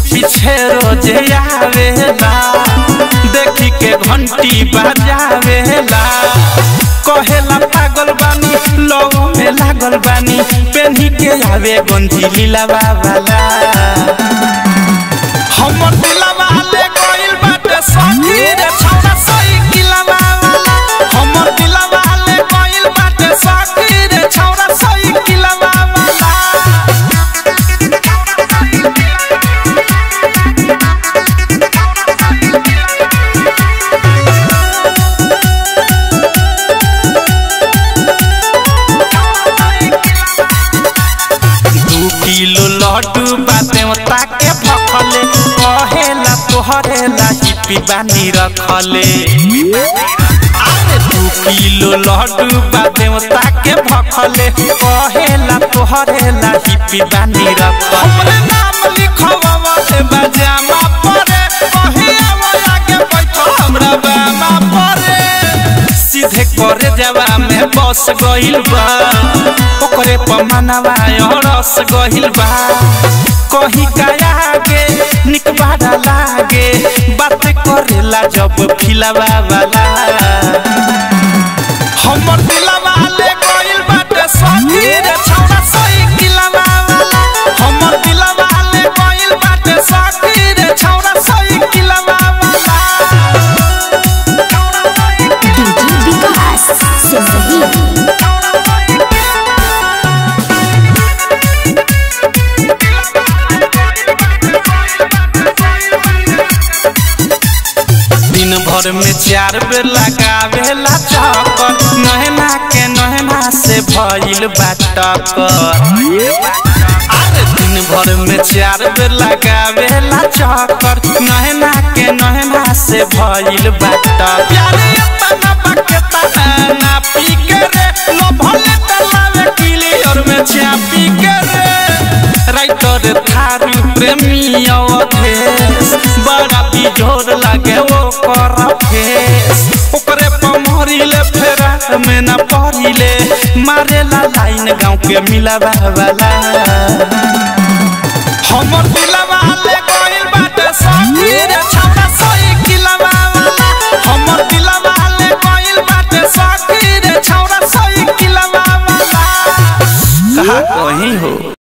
पीछे रोजे आवेला देखी के घंटी बजावेला कहेला पागल बानी लोग में लागल बानी पेन्ही के आवे गंजी लीला बाबाला हमर दिलवा ले गइल बाटे सखी रे छौरा साइकिलवा वाला हमर दिलवा ले गइल बाटे सखी रे छौरा साइकिलवा वाला दू किलो लड्डू बाते ताके भखले कहेला तोहरे लाही बानी रखले अरे दू किलो लड्डू बाते ताके भखले कहेला तोहरे लाही बानी रखले हमरे नाम लिखवा दे बजामा परे कहे आवला के बैठो हमरा बामा परे सीधे करे जवा में बस गइल बा ओकरे पमनवा रस गइल बा कहीं काया के निक बाड़ा लागे बात करेला जब फिलवा वाला हमर दिलवा ले गइल बाटे सखी रे छौरा साइकिलवा वाला हमर दिलवा ले गइल बाटे सखी रे छौरा साइकिलवा वाला डीजे विकास सिमरही दिन भर में चार बेर लगावेला चक्कर नहना के नहना से भइल बाटकर अरे दिन भर में चार बेर लगावेला चक्कर नहना के नहना से भइल बाटकर प्यारे अपना बकेता ना पी के रे लो भले तलावे क्लियर में चापी के रे राइटर थारू प्रेमी अवधेश बड़ा बिजोर लागे वो कर फेस ओकरे पमहरिले फेरा में ना पड़िले मारेला लाइन गाँव के मिलावा वाला हमर दिलवा ले गइल बाटे सखी रे छौरा साइकिलवा वाला हमर दिलवा ले गइल बाटे सखी रे छौरा साइकिलवा वाला कहा कहीं हो